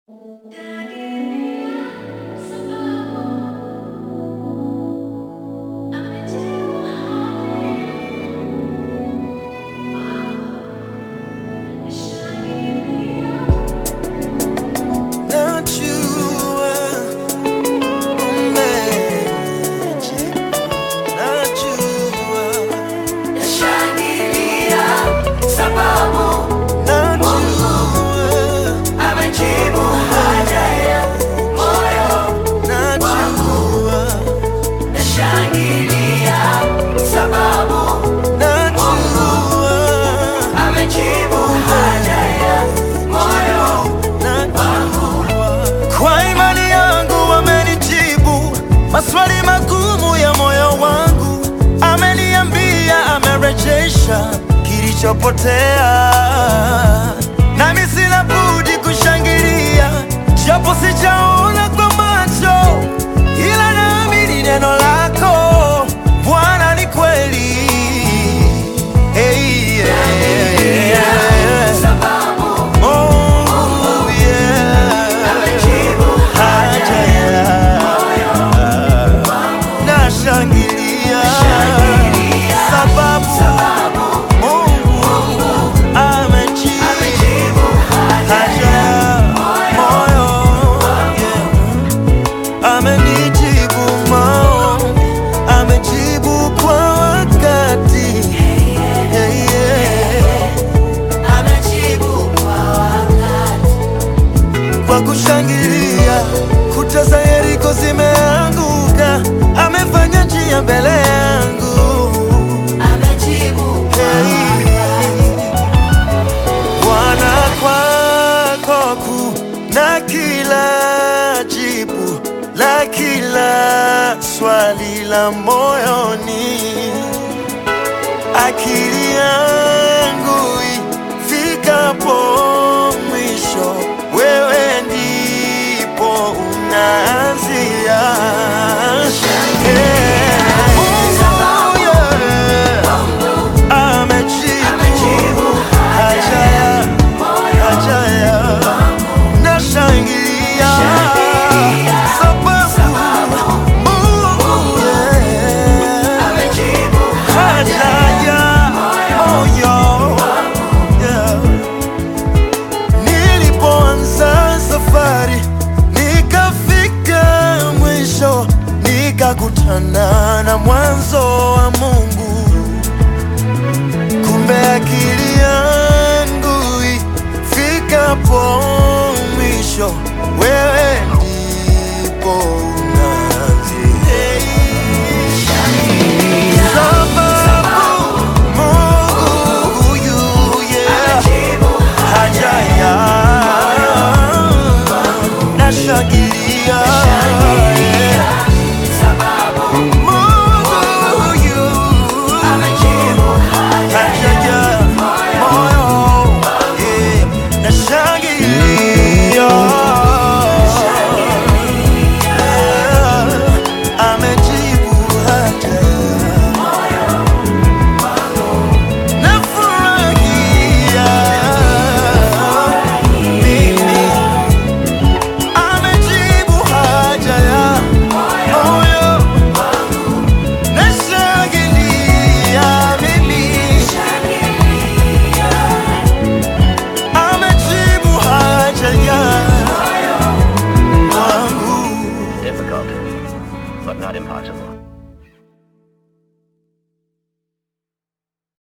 maswali magumu ya moyo wangu, ameniambia amerejesha kilichopotea, nami sina budi kushangilia, japo sijaona kwa macho, ila naamini neno lako Bwana ni kweli. Hey, yeah, yeah. Mungu, yeah. Haja ya nashangilia sababu Mungu amejibu haja ya moyo, yeah. amenijibu maombi, amejibu kwa wakati yeah, yeah. kwa kushangilia, kuta za Yeriko zimeanguka, amefanya njia mbele yangu. Hey. Bwana, kwako kuna kila jibu la kila swali la moyoni, akili yangu ifikapo mwisho, wewe ndipo unaanzia. Yeah. Mungu, yeah. Amejibu haja ya haja ya nashangilia sababu Mungu, yeah. haja ya moyo yeah. Nilipoanza safari nikafika mwisho, nikakutana na mwanzo wa Mungu. Kumbe akili yangu ifikapo mwisho, wewe ndipo unaanzia. Sababu Mungu huyu, yeah, haja ya nashangilia, yeah. Mungu huyu haja ya moyo, yeah, nashangilia, yeah, amejibu haja Nafurahia mimi, amejibu haja ya moyo. Nashangilia mimi, amejibu haja ya wangu. Difficult, but not impossible.